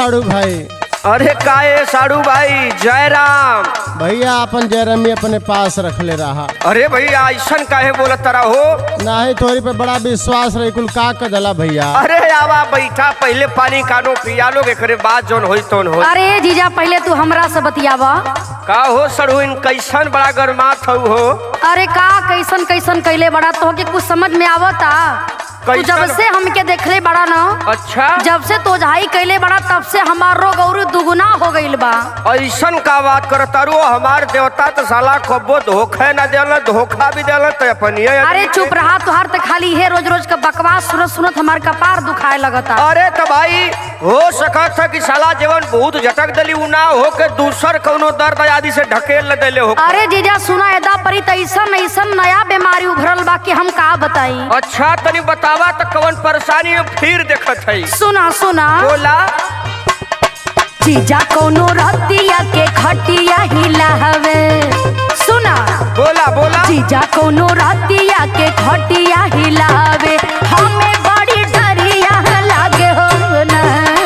साड़ू भाई अरे काहे साड़ू भाई जय राम भैया अपन जयरमी अपने पास रखले रहा अरे भैया ऐसन काहे बोलत तरा हो नाही तोरी पे बड़ा विश्वास रही कुल का कदला भैया अरे आवा बैठा पहले पानी कानो पिया लोग एकरे बाद जोन होई तोन हो अरे जीजा पहले तू हमरा से बतियावा का हो सड़ू इन कैसन बड़ा गरमात हऊ हो अरे का कैसन कैसन कैले बड़ा तो के कुछ समझ में आवता तू कैसन? जब से हमके देखले बड़ा ना अच्छा जब से तो झाई कैले बड़ा तब से हमार रोग और दुगुना हो गईल बा ऐसन का बात करता रू हमार देवता तो साला कब्बो धोखे न देला धोखा भी देला तो अपन ये अरे चुप रहा तुहार तो खाली है रोज रोज का बकवास सुनत सुनत हमार कपार दुखाए लगता अरे तो भाई हो सकत है कि साला जीवन बहुत झटक दली उ ना हो के दूसर कौनो दर्द आदि से ढकेल देले हो अरे जीजा सुना एदा परी त ऐसन ऐसन नया बीमारी उभरल बा कि हम का बताई अच्छा तनी बतावा तो कौन परेशानी है फिर देखत है सुना सुना बोला जीजा कोनो रतिया के खटिया हिलावे सुना बोला बोला जीजा कोनो रतिया के खटिया हिलावे हमें बड़ी डरिया लागे हो ना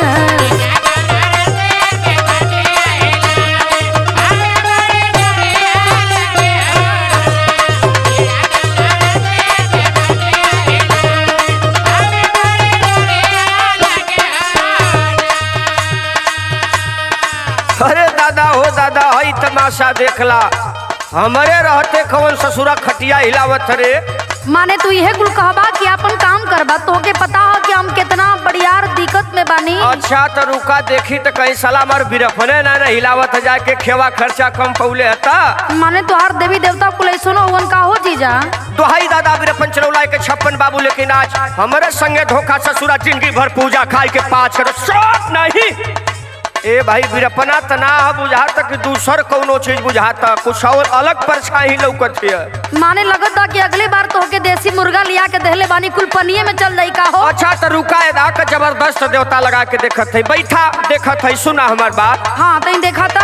अरे दादा हो दादा हई तमाशा देखला हमारे रहते कौन ससुरा खटिया हिलावत रे माने तू यह कुल कहबा कि अपन काम करबा तोहके पता हो कि हम कितना बड़ियार दिक्कत में बानी अच्छा तो रुका देखी तो कहीं साला मार बिरफने ना ना हिलावत है जाके खेवा खर्चा कम पौले हता माने तोहार देवी देवता कुल ऐसो हुवन का हो जीजा दोहाई दादा बिरफन चलौला के छप्पन बाबू लेकिन आज हमारे संगे धोखा ससुरा जिंदगी भर पूजा खाई के पाँच करो शौक नहीं ए भाई बिरपना तना बुझाता कि दूसर कौनो चीज बुझाता कुछ और अलग परछाई लौकत है माने लगत बा कि अगली बार तोहके देसी मुर्गा लिया के देहले बानी कुल पनिये में चल जाई का हो अच्छा तो रुका है दा के जबरदस्त देवता लगा के देखत है बैठा देखत है सुना हमार बात हाँ तई देखा था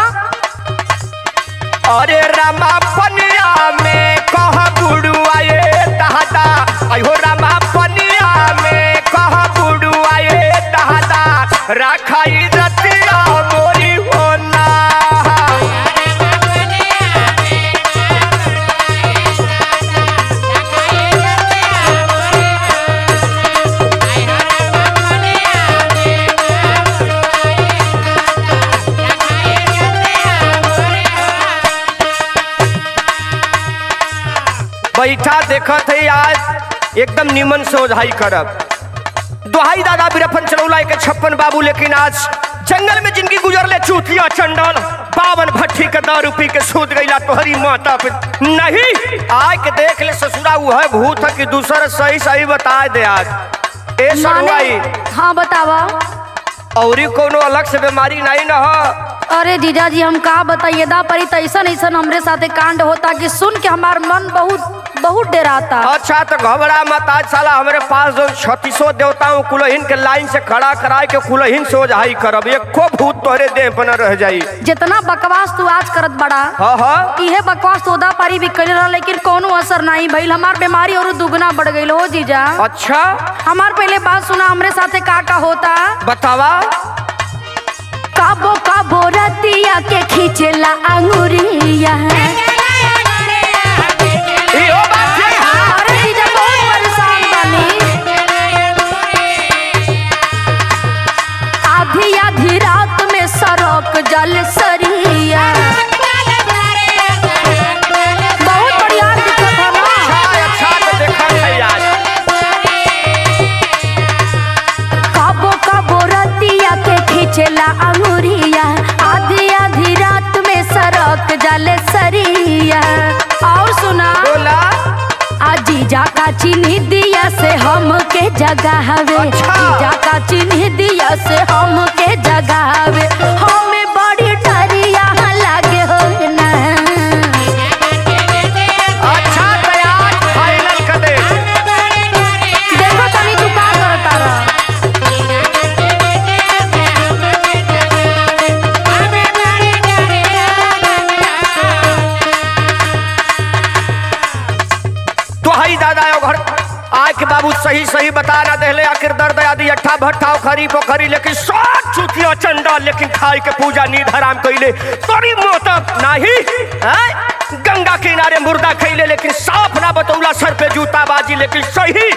अरे रामा पनिया में कह बुड़ुआ ये दहदा अयो रामा पनिया में कह बुड़ुआ ये दहदा राखाई रतिया मोरी होना बैठा देखत है आज एकदम निमन से ओझाई करब दोहाई दादा बिरफन चलौला के छप्पन बाबू लेकिन आज जंगल में जिनकी गुजरले चूतिया चंडल बावन भट्टी के दारू पी के सूद गईला तोहरी माता पे नहीं आय के देख ले ससुरा वो है भूत है कि दूसरा सही सही बता दे आज ए सरुआई माने हाँ बतावा औरी कोनो अलग से बीमारी नहीं न हो अरे जीजा जी हम का बताइए दा परी त ऐसन ऐसन हमरे साथे कांड होता कि सुन के हमार मन बहुत बहुत डराता अच्छा तो घबरा मत आज साला हमारे पास जो छत्तीसो देवताओं कुलहीन के लाइन से खड़ा कराए के कुलहीन से ओझाई करब एको भूत तोहरे देह पर न रह जाई जितना बकवास तू आज करत बड़ा हाँ हाँ इहे बकवास तो उदा पारी भी कर रहा लेकिन कोनो असर नहीं भइल हमार बीमारी और दुगना बढ़ गईल हो जीजा अच्छा हमार पहले बात सुना हमरे साथे का का होता बतावा काबो काबो रतिया के खींचला अंगुरिया इहो बात है अरे जीजा बहुत परेशान बानी आधी आधी रात में सड़क जल सरिया बहुत बढ़िया दिक्कत है ना अच्छा अच्छा तो देखा है आज काबो काबो रतिया के खींचला अंगुरिया आधी आधी रात में सड़क जल सरिया और सुना बोला जीजा का चिन्ह दिया से हम के जगावे अच्छा। जीजा का चिन्ह दिया से हम के जगावे हमें बड़ी डरिया लागे हो ना अच्छा तो आज फाइनल कर दे देखो तनी तू का करता रहा तो हई दादा यो घर आय के बाबू सही सही बता ना देले आखिर दर्द आदि अट्ठा भट्ठा खरी पोखरी लेकिन सब चुतिया चंडा लेकिन खाई के पूजा नींद हराम कैले तोरी मोत नाही हैं? गंगा किनारे मुर्दा खैले लेकिन साफ ना बतौला सर पे जूता बाजी लेकिन सही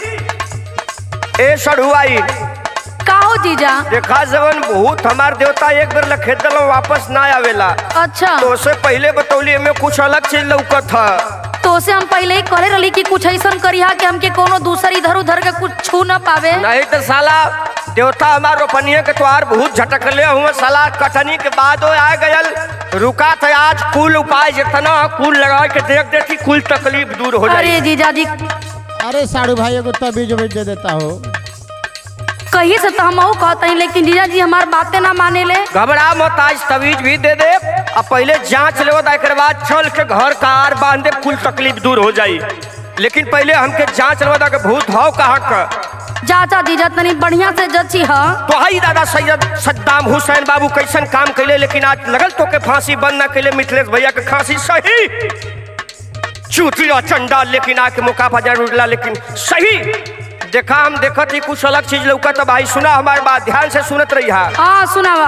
ए सड़ुआई का हो जीजा देखा जवन भूत हमार देवता एक बेर लखेत दलो वापस ना आवेला अच्छा तो से पहले बतौली में कुछ अलग चीज लौकत था तो से हम पहले ही करे रही कि कुछ ऐसा करिहा कि हमके कोनो दूसर इधर उधर के कुछ छू न पावे नहीं तो साला देवता हमार रोपनिया के त्योहार बहुत झटकले हुए साला कटनी के बाद वो आ गयल रुका था आज कुल उपाय जितना कुल लगा के देख देती कुल तकलीफ दूर हो जाए अरे जीजा जी अरे साड़ू भाई एगो तबीज उबीज दे देता हो कहीं से तो हम कहते हैं लेकिन जीजा जी हमार बातें ना माने ले घबरा मत आज तवीज भी दे दे अब पहले जांच ले एक बाद चल के घर का आर बांध दे कुल तकलीफ दूर हो जाई लेकिन पहले हमके जांच लेवा के भूत भाव कहाँ का चाचा जीजा तनी बढ़िया से जची ह तो हई दादा सैयद सद्दाम हुसैन बाबू कैसन काम कैले लेकिन आज लगल तो के फांसी बंद ना कैले मिथिलेश भैया के फांसी सही चूतिया चंडाल लेकिन आके मौका पर जरूर उड़ला लेकिन सही देखा हम देखत ही कुछ अलग चीज लौका तो भाई सुना हमारी बात ध्यान से सुनत रही हा हाँ सुनावा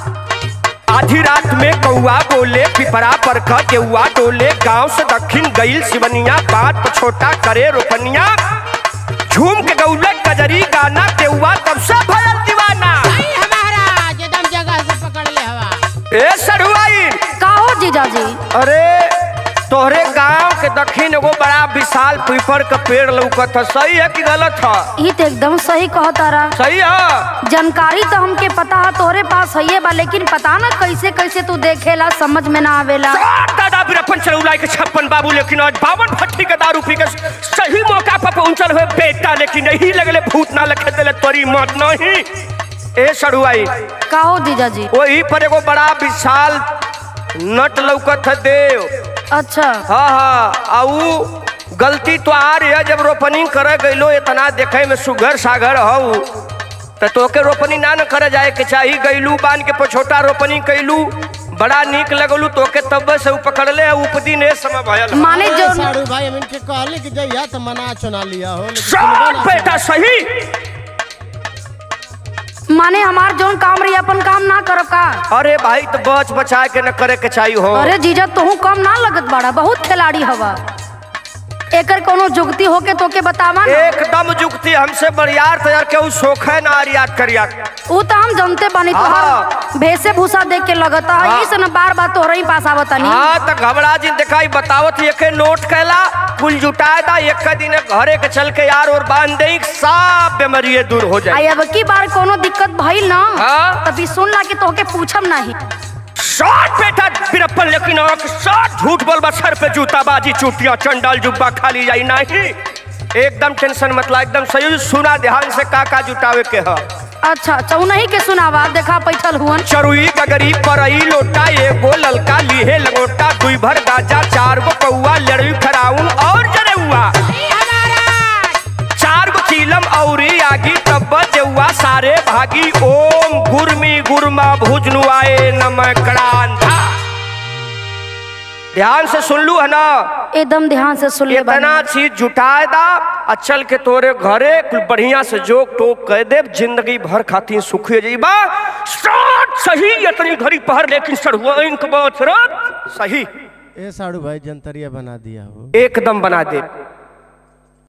आधी रात में कौआ बोले पिपरा पर केउआ डोले गांव से दक्षिण गईल सिवनिया बात पर छोटा करे रोपनिया झूम के गौले कजरी गाना केउआ तब से भयल दीवाना नहीं हमारा एकदम जगह से पकड़ ले हवा ए सरुआई का हो जीजा जी अरे तोहरे गांव के दक्षिण एगो बड़ा विशाल पीपर का पेड़ लौकत है सही है कि गलत है ये तो एकदम सही कहता रहा सही है जानकारी तो हमके पता है तोहरे पास है बा लेकिन पता ना कैसे कैसे तू देखेला समझ में ना आवेला सात दादा बिरपन चौलाई के छप्पन बाबू लेकिन आज बावन भट्टी के दारू पी के सही मौका पर पहुंचल हुए बेटा लेकिन नहीं लगले भूत ना लखे दिले तोरी मत नहीं ए सड़ुआई का हो जीजा जी वही पर एगो बड़ा विशाल नट लौकत है देव अच्छा हाँ हाँ आ ऊ गलती तो आ रही है जब रोपनी करे गईलो इतना देखे में सुगर सागर हऊ तो तोके रोपनी ना न करे जाए के चाही गईलू बांध के पछोटा रोपनी कैलू बड़ा नीक लगलू तोके तब से ऊ पकड़ले उपदिन ए समय भयल माने अरे जो साड़ू भाई हम इनके कहले कि जइया तो मना चुना लिया हो लेकिन सुनबे सब ना बेटा सही माने हमार जोन काम रही अपन काम ना करब का अरे भाई तो बच बचा के न करे के चाही हो अरे जीजा तोहू कम ना लगत बाड़ा बहुत खिलाड़ी हवा एकर कोनो जुगती होके तोके बतावा ना एकदम जुगती हमसे बरियार तैयार के ऊ सोखे ना आरियात करिया ऊ तो हम जानते बानी हाँ। तोहर भेसे भूसा देख के लगता है हाँ। इस न बार बार तोहरे ही पास आवतानी हाँ तो घबरा जी दिखाई बतावत एक नोट कैला कुल जुटाए दा एक दिन घरे के चल के यार और बांध दे सब बीमारी दूर हो जाए आई अब की बार कोनो दिक्कत भइल ना हाँ। तभी सुन ला कि तोहके पूछम नहीं शॉट बेटा बिरप्पन लेकिन आंख शॉट झूठ बोल सर पे जूता बाजी चूटिया चंडाल जुब्बा खाली जाई नहीं एकदम टेंशन मतलब एकदम सही सुना ध्यान से का का जुटावे के है अच्छा अच्छा ऊ नहीं के सुनावा देखा पैठल हुअन चरुई गगरी परई लोटा एगो ललका लीहे लगोटा दुई भर गाजा चार गो कौआ लड़ई खराउन और जरेउआ नहीं हमारा चार गो चीलम औरी आगी तब जेउआ सारे भागी ओम गुरमी गुरमा भुजनुआए नमकरांधा ध्यान से सुन लू है ना एकदम ध्यान से सुन ले इतना चीज जुटाए दा आ चल के तोरे घरे कुल बढ़िया से जोक टोक कह दे जिंदगी भर खातिर सुखी जीबा स्टार्ट सही इतनी घड़ी पहर लेकिन सड़ुआ इनक बात सही ए साड़ू भाई जंतरिया बना दिया हो एकदम बना दे